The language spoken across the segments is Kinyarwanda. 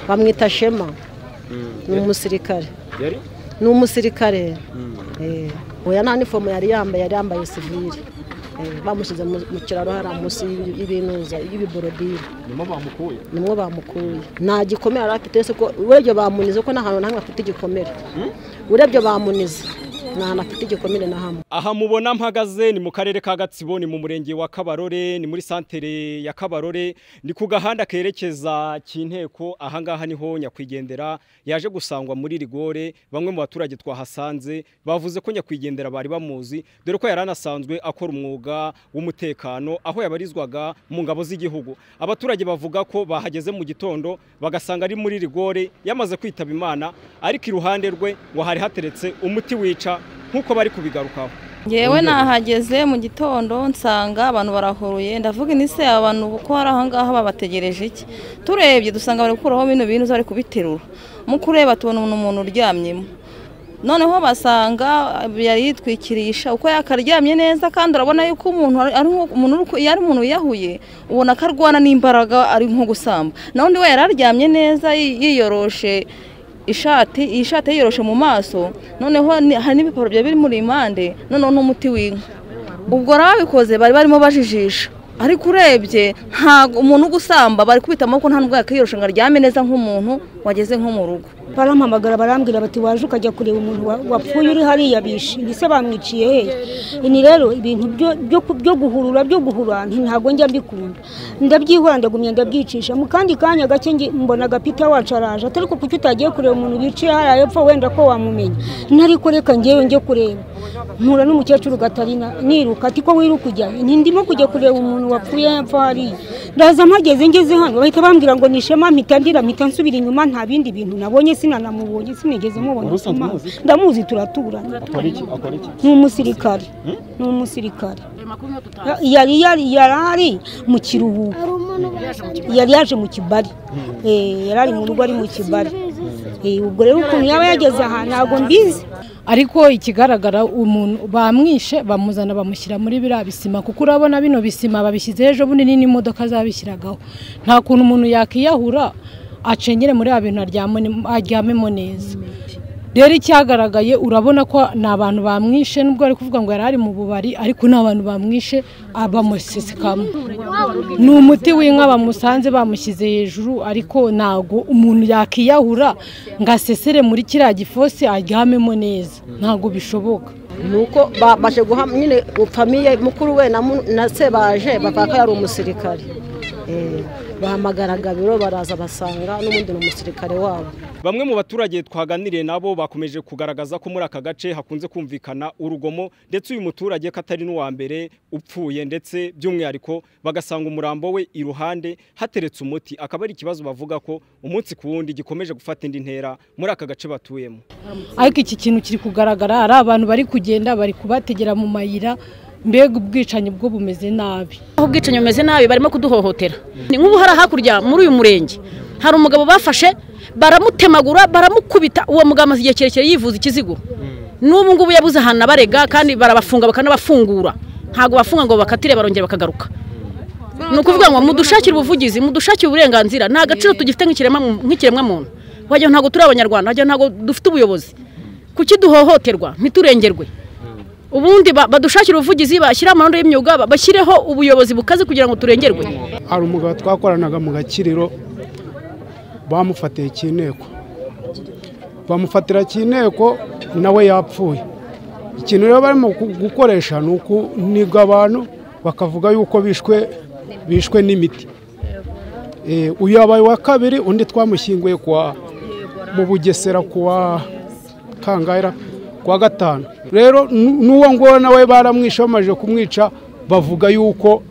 bamwita shema ni umusirikare yari ni umusirikare Eh, oya nta nifomo yari yambaye yari yambaye sivire Eh, bamushyize mu mu kiraro hariya munsi y'ibi- y'ibinuza y'ibiborodire nimo bamukuye nimwo bamukuye nta gikomere yari afite ese ko urebye bamunize ko nta hantu na hamwe afite igikomere urebye bamunize nta hantu afite igikomere na hamwe aha mubona mpagaze ni mu karere ka gatsibo ni mu murenge wa kabarore ni muri santere ya kabarore ni ku gahanda kerekeza kinteko ahangaha niho nyakwigendera yaje gusangwa muri rigore bamwe mu baturage twahasanze bavuze ko nyakwigendera bari bamuzi dore ko yari anasanzwe akora umwuga w'umutekano aho yabarizwaga mu ngabo z'igihugu abaturage bavuga ko bahageze mu gitondo bagasanga ari muri rigore yamaze kwitaba imana ariko iruhande rwe ngo hari hateretse umuti wica nk'uko bari kubigarukaho ngewe nahageze mu gitondo nsanga abantu barahuruye ndavuga inise aba bantu kuko hari ahangaha babategereje iki turebye dusanga bari gukuraho bino bintu bari kubiterura mu kureba tubona umuntu uryamyemo noneho basanga yari yitwikirisha uko yakaryamye neza kandi urabona yuko umuntu ari- ari nko- umuntu uri ku- iyo ari umuntu wiyahuye ubona ko arwana n'imbaraga ari nko gusamba naho undi we yari aryamye neza yi- yiyoroshe ishati iyi shati yiyoroshe mu maso noneho ni- hari n'ibipapuro byari biri muri impande noneho n'umuti w'inka ubwo rero ababikoze bari barimo bajijisha ariko urebye ntabwo umuntu ugusamba bari kubita amaboko nta nubwo yakiyorosha ngo aryame neza nk'umuntu wageze nko mu rugo barampamagara barambwira bati waje ukajya kureba umuntu wa- wapfuye uri hariya bishe ndetse bamwiciye hehe ni rero ibintu byo- byo ku- byo guhurura byo guhura nti- ntabwo njya mbikunda ndabyihora ndagumya ndabyicisha mu kandi kanya gake nge- mbona agapita wacu araje atari ko kuki utagiye kureba umuntu wicaye hariya hepfo wenda ko wamumenya ntari ko reka ngewe njye kureba mpura n'umukecuru gatarina niruka ati ko wiruka ujya he? nti ndimo kujya kureba umuntu wapfuye hepfo hariya ndaza mpageze ngeze hano bahita bambwira ngo ni ishema mpita ndira mpita nsubira inyuma nta bindi bintu nabonye sinanamubonye sinigeze mubona Ubusanzwe Imana. muzi? ndamuzi turaturanye akora iki akora iki ni umusirikare ni umusirikare yari yari yari ari mu kiruhuko yari yaje mu kibari Eh, yari ari mu rugo ari mu kibari Eh, ubwo rero ukuntu yaba yageze aha ntabwo mbizi ariko ikigaragara umuntu bamwishe bamuzana bamushyira muri biriya bisima kuko urabona bino bisima babishyizeho ejo bundi ni n'imodoka zabishyiragaho nta kuntu umuntu yakiyahura acengere muri ya bintu aryamone- aryamemo neza rero icyagaragaye urabona ko ni abantu bamwishe nubwo bari kuvuga ngo yari ari mu bubari ariko ni abantu bamwishe bamusesekamo ni umuti w'inka bamusanze bamushyize hejuru ariko ntago umuntu yakiyahura ngo asesere muri kiriya gifosi aryamemo neza ntago bishoboka nuko ba- baje guha nyine famiye mukuru we na mu- na se baje bavuga ko yari umusirikare Eh, bahamagara gabiro baraza basanga n'ubundi ni umusirikare wabo bamwe mu baturage twaganiriye nabo bakomeje kugaragaza ko muri aka gace hakunze kumvikana urugomo ndetse uyu muturage ko atari n'uwa mbere upfuye ndetse by'umwihariko bagasanga umurambo we iruhande hateretse umuti akaba ari ikibazo bavuga ko umunsi ku wundi gikomeje gufata indi ntera muri aka gace batuyemo ariko iki kintu kiri kugaragara hari abantu bari kugenda bari kubategera mu mayira mbega ubwicanyi bwo bumeze nabi aho ubwicanyi bumeze nabi barimo kuduhohotera ni nk'ubu hari hakurya muri uyu murenge hari umugabo bafashe baramutemagura baramukubita uwo mugabo amaze igihe kirekire yivuza ikiziguro n'ubu ngubu yabuze ahantu abarega kandi barabafunga bakanabafungura ntabwo bafunga ngo bakatire barongera bakagaruka ni ukuvuga ngo mudushakire ubuvugizi mudushakire uburenganzira nta gaciro tugifite nk'ikiremwa- nk'ikiremwamuntu wagira ngo ntabwo turi abanyarwanda wagira ngo ntabwo dufite ubuyobozi kuki duhohoterwa ntiturengerwe ubundi ba- badushakire ubuvugizi bashyire amahoro y'imyuga ba- bashyireho ubuyobozi bukaze kugira ngo turengerwe hari umugabo twakoranaga mu gakiriro bamufatiye cy'inteko bamufatira cy'inteko nawe yapfuye ikintu rero barimo gu- gukoresha ni ukuniga abantu bakavuga yuko bishwe bishwe n'imiti Eh, uyu yabaye uwa kabiri undi twamushyinguye kuwa mu bugesera kuwa kangaira kuwa gatanu rero n- n'uwo nguwo nawe baramwishe bamaze kumwica bavuga yuko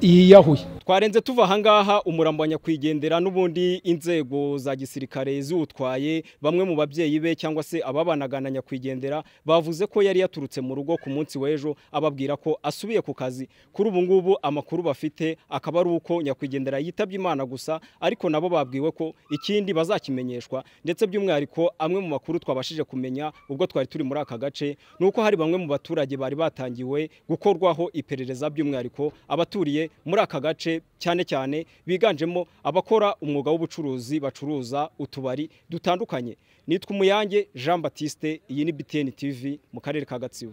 yiyahuye twarenze tuva ahangaha umurambo wa nyakwigendera n'ubundi inzego za gisirikare ziwutwaye bamwe mu babyeyi be cyangwa se ababanaga na nyakwigendera bavuze ko yari yaturutse mu rugo ku munsi w'ejo ababwira ko asubiye ku kazi kuri ubu ngubu amakuru bafite akaba ari uko nyakwigendera yitabye imana gusa ariko nabo babwiwe ko ikindi bazakimenyeshwa ndetse by'umwihariko amwe mu makuru twabashije kumenya ubwo twari turi muri aka gace ni uko hari bamwe mu baturage bari batangiwe gukorwaho iperereza by'umwihariko abaturiye muri aka gace abagore cyane cyane biganjemo abakora umwuga w'ubucuruzi bacuruza utubari dutandukanye nitwa umuyange jean batiste iyi ni btn tv mu karere ka gatsibo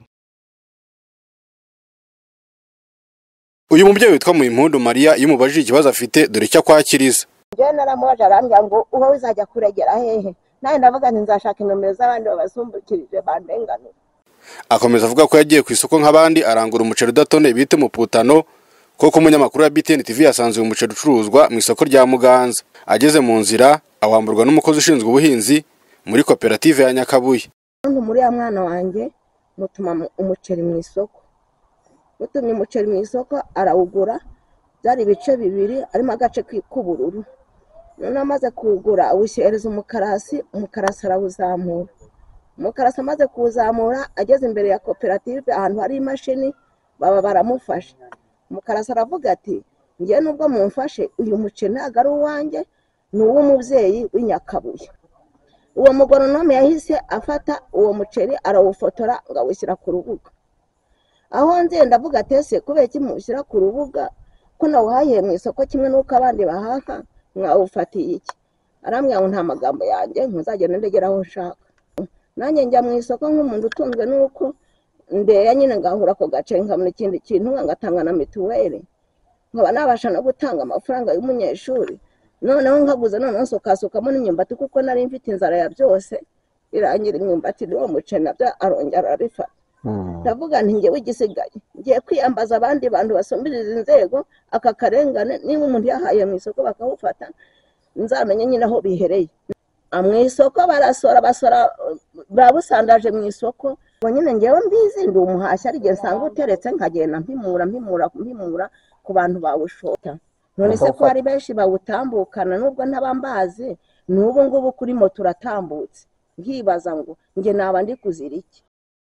uyu mubyeyi witwa muyimpundu mariya iyo umubajije ikibazo afite dore icyo akwakiriza njyewe naramubaje arambwira ngo uwo uzajya kuregera hehe nawe ndavuga nti nzashaka inomero z'abandi babasumbukirije bandenganure akomeza avuga ko yagiye ku isoko nk'abandi arangura umuceri udatoneye bita umuputano kuko umunyamakuru wa btn tv yasanze uyu muceri ucuruzwa mu isoko rya muganza ageze mu nzira awamburwa n'umukozi ushinzwe ubuhinzi muri koperative ya nyakabuye umuntu muri ya mwana wanjye mutuma mu- umuceri mu isoko mutumye umuceri mu isoko arawugura byari ibice bibiri harimo agace ki- k'ubururu noneho amaze kuwugura awushyireza umukarasi umukarasi arawuzamura umukarasi amaze kuwuzamura ageze imbere ya koperative ahantu hari imashini baba baramufashe umukarasi aravuga ati njye nubwo mumfashe uyu muceri ntabwo ari uwanjye ni uw'umubyeyi w'inyakabuye uwo mugoronome yahise afata uwo muceri arawufotora ngo awushyira ku rubuga aho nze ndavuga ati ese kubera iki mushyira ku rubuga ko nawuhahiye mu isoko kimwe n'uko abandi bahaha mwawufatiye iki arambwira ngo nta magambo yanjye ntuzagenda ndegera aho nshaka nanjye njya mu isoko nk'umuntu utunzwe n'uko ndeya nyine ngahura ako gace nkabona ikindi kintu ngatanga na mituweli nkaba nabasha no gutanga amafaranga y'umunyeshuri noneho nkaguze noneho nsukasukamo n'imyumbati kuko nari mfite inzara ya byose irangira imyumbati n'uwo muceri nabyo arongera arabifata ndavuga nti njyewe igisigaye ngiye kwiyambaza abandi bantu basumbiriza inzego aka karengane niba umuntu yahaye mu isoko bakawufata nzamenye nyine aho bihereye Ah, mu isoko barasora basora uh, babusandaje mu isoko ngo nyine ngewe mbizi ndi umuhashyi ari igihe nsanga uteretse nkagenda mpimura mpimura mpimura ku bantu bawushota none se ko hari benshi bawutambukana nubwo ntabambazi n'ubu ngubu kuri moto uratambutse nkibaza ngo njye naba ndi kuzira iki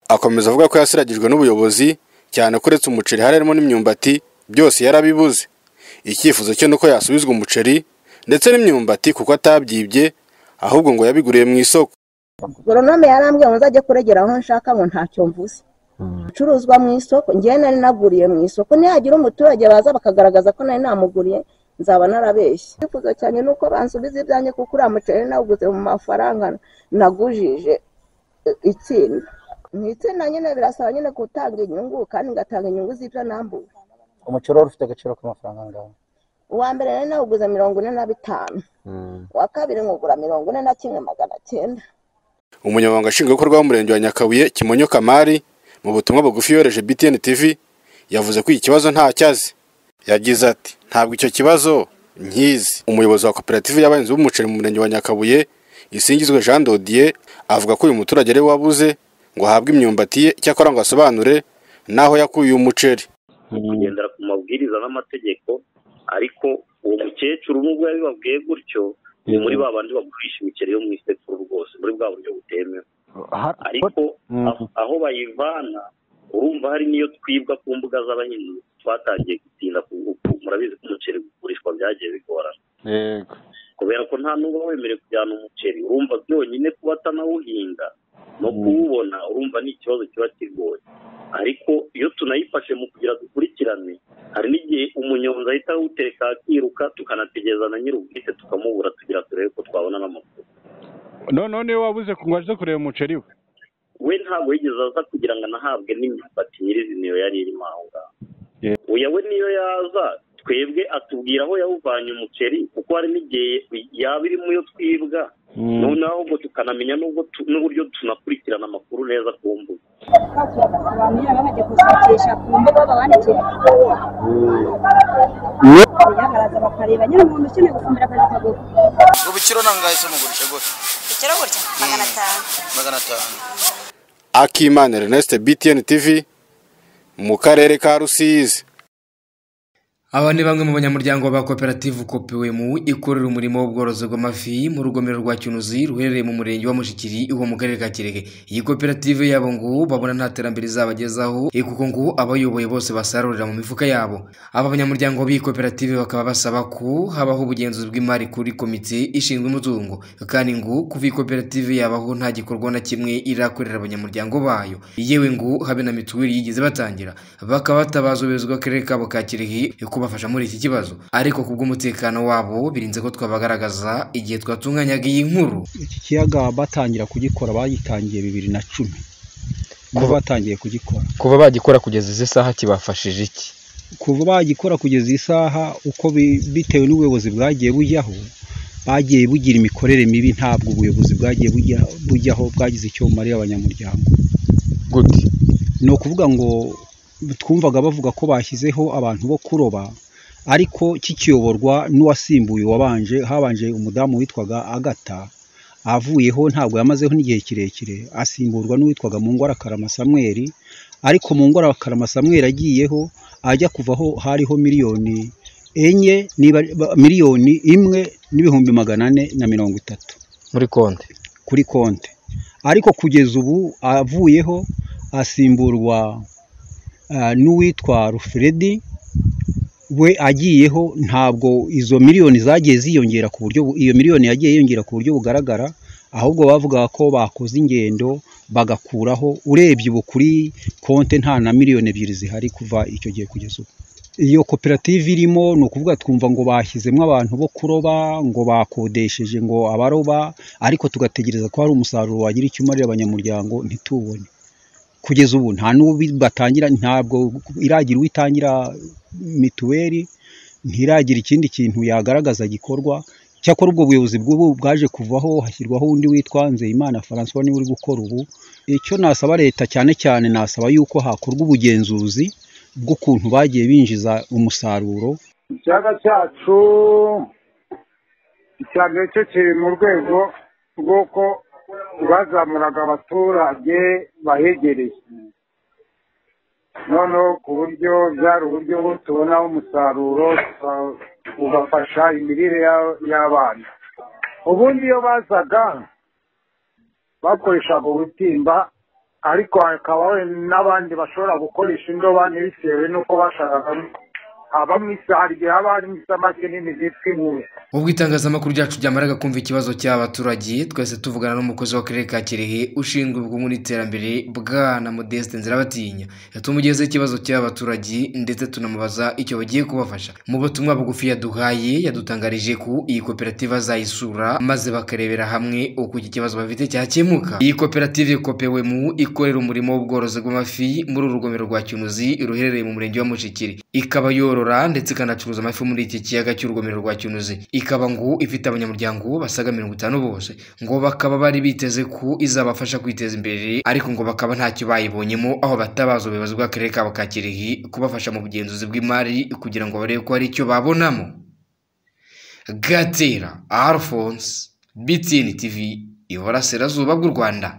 akomeza avuga ko yasiragijwe n'ubuyobozi cyane ko uretse umuceri hari harimo n'imyumbati byose yarabibuze icyifuzo cye ni uko yasubizwa umuceri ndetse n'imyumbati kuko atabyibye ahubwo ngo yabiguriye mu isoko goronome yarambwiye ngo nzajye kuregera aho nshaka ngo ntacyo mvuze Ibicuruzwa mu isoko ngewe nari naguriye mu isoko nihagira umuturage baza bakagaragaza ko nari namuguriye nzaba narabeshye icyifuzo cyane ni uko bansubiza ibyanjye kuko uriya muceri nawuguze mu mafaranga nagujije eh, itsinda mu itsinda nyine birasaba nyine gutanga inyungu kandi ngatanga inyungu z'ibyo nambuye umuceri wari ufite agaciro k'amafaranga angahe uwa mbere nari nawuguze mirongo ine na bitanu uwa kabiri nkugura mirongo ine na kimwe magana cyenda umunyamabanga nshingwabikorwa w'umurenge wa nyakabuye kimonyo kamari mu butumwa bugufi yohereje btn tv yavuze ko iki kibazo ntacyazi yagize ati ntabwo icyo kibazo nkizi umuyobozi wa koperative y'abahinzi b'umuceri mu murenge wa nyakabuye isingizwe jean dodier avuga ko uyu muturage ari we wabuze ngo ahabwe imyumbati ye cyakora ngo asobanure n'aho yakuye uyu muceri kugendera ku mabwiriza n'amategeko ariko uwo mukecuru nubwo yabibabwiye gutyo ni muri ba bandi bagurisha imikeri yo mu isekuru rwose muri bwa buryo butemewe ariko aho- aho bayivana urumva hari n'iyo twibwa ku mbuga z'abahinzi twatangiye gutinda ku uku murabizi ko umuceri ugurishwa byagiye bigorana yego kubera ko nta n'uba wemerewe kujyana umuceri urumva byonyine kuba atanawuhinga no kuwubona urumva ni ikibazo kiba kigoye ariko iyo tunayifashe mu kugira dukurikirane hari n'igihe umunyonzi ahita awutereka akiruka tukanategereza na nyir'ubwite tukamubura tugira turebe ko twabona n'amakuru none niwe wabuze ngo aje kureba umuceri we we ntabwo yigeze aza kugira ngo anahabwe n'imyumbati nyirizina yari irimo aho ngaho Yeah. oya we niyo yaza twebwe atubwira aho yawuvanye umuceri kuko hari n'igihe yaba irimo iyo twibwa noneho ahubwo tukanamenya n'ubwo tu- n'uburyo tunakurikirana amakuru neza ku mbuga ngo bikiro nangahe se mugurisha gutya ikiro gutya magana atanu magana atanu akimana ernest btn tv mu karere ka rusizi Aba ni bamwe mu banyamuryango ba koperative Kopewemu ikorera umurimo w'ubworozi bw'amafi mu rugomero rwa Cyunuzi ruherereye mu murenge wa Mushikiri wo mu karere ka Kirege. Iyi koperative yabo ngo babona nta terambere izabagezaho eh, kuko ngo abayoboye bose basarurira mu mifuka yabo. Aba banyamuryango b'iyi koperative bakaba basaba ko habaho ubugenzuzi bw'imari kuri komite ishinzwe umutungo kandi ngo kuva iyi koperative yabaho nta gikorwa na kimwe irakorera abanyamuryango bayo. Yewe ngo habe na mituweli yigeze batangira bakaba batabaza ubuyobozi bw'akarere kabo ka Kirehe ku kubafasha muri iki kibazo ariko kubw'umutekano wabo birinze ko twabagaragaza igihe twatunganyaga iyi nkuru iki kiyaga batangira kugikora bagitangiye bibiri na cumi ngo batangiye kugikora kuba bagikora kugeza izi saha kibafashije iki kuva bagikora kugeza iyi saha uko bi- bitewe n'ubuyobozi bwagiye bujyaho bagiye bugira imikorere mibi ntabwo ubuyobozi bwagiye bujya- bujyaho bwagize icyo bumariye abanyamuryango gute ni ukuvuga ngo twumvaga bavuga ko bashyizeho abantu bo kuroba ariko kikiyoborwa n'uwasimbuye uwabanje habanje umudamu witwaga agata avuyeho ntabwo yamazeho n'igihe kirekire asimburwa n'uwitwaga mu ngwara karama samweri ariko mu ngwara karama samweri agiyeho ajya kuvaho hariho miliyoni enye niba ba- miliyoni imwe n'ibihumbi magana ane na mirongo itatu muri konti kuri konti ariko kugeza ubu avuyeho asimburwa ah, n'uwitwa rufredi we agiyeho ntabwo izo miliyoni zagiye ziyongera ku buryo bu- iyo miliyoni yagiye yiyongera ku buryo bugaragara ahubwo bavugaga ko bakoze ingendo bagakuraho urebye ubu kuri konti nta na miliyoni ebyiri zihari kuva icyo gihe kugeza ubu iyo koperative irimo ni ukuvuga twumva ngo bashyizemo abantu bo kuroba ngo bakodesheje ngo abaroba ariko tugategereza ko hari umusaruro wagira icyo umarira abanyamuryango ntitubone kugeza ubu nta batangira ntabwo iragira uwitangira mituweli ntiragira ikindi kintu yagaragaza gikorwa cyakora ubwo buyobozi bw'ubu bwaje kuvaho hashyirwaho undi witwa Nzeyimana Francois niwe uri gukora ubu icyo nasaba leta cyane cyane nasaba yuko hakorwa ubugenzuzi bw'ukuntu bagiye binjiza umusaruro ikiyaga cyacu ikiyaga cyo kiri mu rwego rw'uko bazamuraga abaturage bahegereye noneho ku buryo byari uburyo bwo tubonaho umusaruro tuka- ugafasha imirire ya- y'abana ubundi iyo bazaga bakoreshaga ubutimba ariko hakabaho n'abandi bashobora gukoresha indobani bitewe n'uko bashakaga haba mu isa hari igihe haba harimo isamake nini zitwa inkumi ubwo itangazamakuru ryacu ryamaraga kumva ikibazo cy'abaturage twese tuvugana n'umukozi w'akarere ka kirehe ushinzwe ubukungu n'iterambere bwana modeste nzirabatinya tumugezeho ikibazo cy'abaturage ndetse tunamubaza icyo bagiye kubafasha mu butumwa bugufi yaduhaye yadutangarije ko iyi koperative azayisura maze bakarebera hamwe uko iki kibazo bafite cyakemuka iyi koperative kopewemu ikorera umurimo w'ubworozi bw'amafi muri uru rugomero rwa kinuzi ruherereye mu murenge wa mushikiri ikaba yorora ndetse ikanacuruza amafi muri iki kiyaga cy'urugomero rwa kinuzi ikaba ngo ifite abanyamuryango basaga mirongo itanu bose ngo bakaba bari biteze ko izabafasha kwiteza imbere ariko ngo bakaba ntacyo bayibonyemo aho batabaza ubuyobozi bw'akarere kabo ka kirehe kubafasha mu bugenzuzi bw'imari kugira ngo barebe ko hari icyo babonamo gatera alphonse btn tv iburasirazuba bw'u rwanda